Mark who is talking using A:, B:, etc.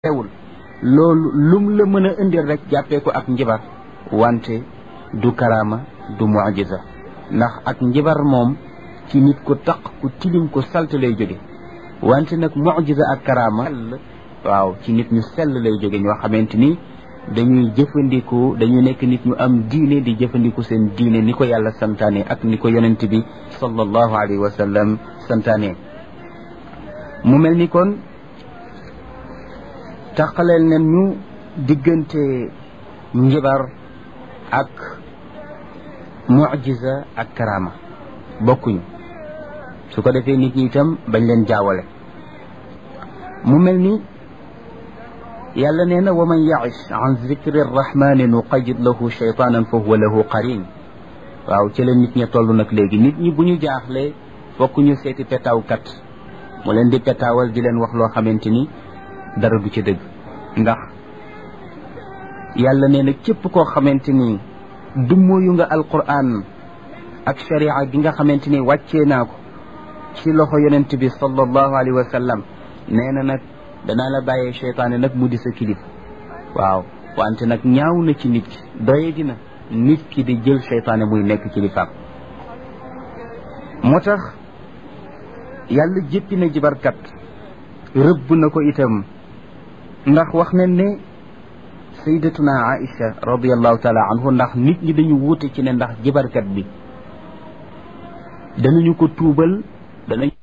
A: teewul loolu lum la mën a indil rek jàppee ko ak njibar wante du karaama du mujiza ndax ak njibar moom ci nit ku taq ku tilim ku salte lay jóge wante nag mujiza ak karaama waaw ci nit ñu sell lay jóge ñoo xamante ni dañuy jëfandiku dañuy nekk nit ñu am diine di jëfandiku seen diine ni ko yàlla santaane ak ni ko yonent bi sallallahu alayhi wa sallam santaane mu mel ni kon taqaleel nen ñu diggante njibar ak mujiza ak karama bokkuñu su ko defee nit ñi itam bañ leen jaawale mu mel ni yàlla nee na wa man yaish an zikri rrahmani nuqayid lahu shaytanan fa huwa lahu qarin waaw ci la nit ña toll nag léegi nit ñi bu ñu jaaxlee fokk ñu seeti petaawkat mu leen di petaawal di leen wax loo xamante ni dara du ci dëgg ndax yàlla nee na képp koo xamante ni dummóoyu nga alquran ak sharia gi nga xamante ni wàccee naa ko ci loxo yonent bi sallallahu alayhi wa sallam nee na nag danaa la bàyyee cheytaane nag mu di sa kilif waaw wante nag ñaaw na ci nit ki doye dina nit ki di jël cheytaane muy nekk kilifaam moo tax yàlla jéppi na jibarkat rëbb na ko itam ndax wax nañ ne sayyidatuna Aïcha radiallahu taala anhu ndax nit ñi dañu wuute ci ne ndax jibarkat bi danañu ko tuubal danañ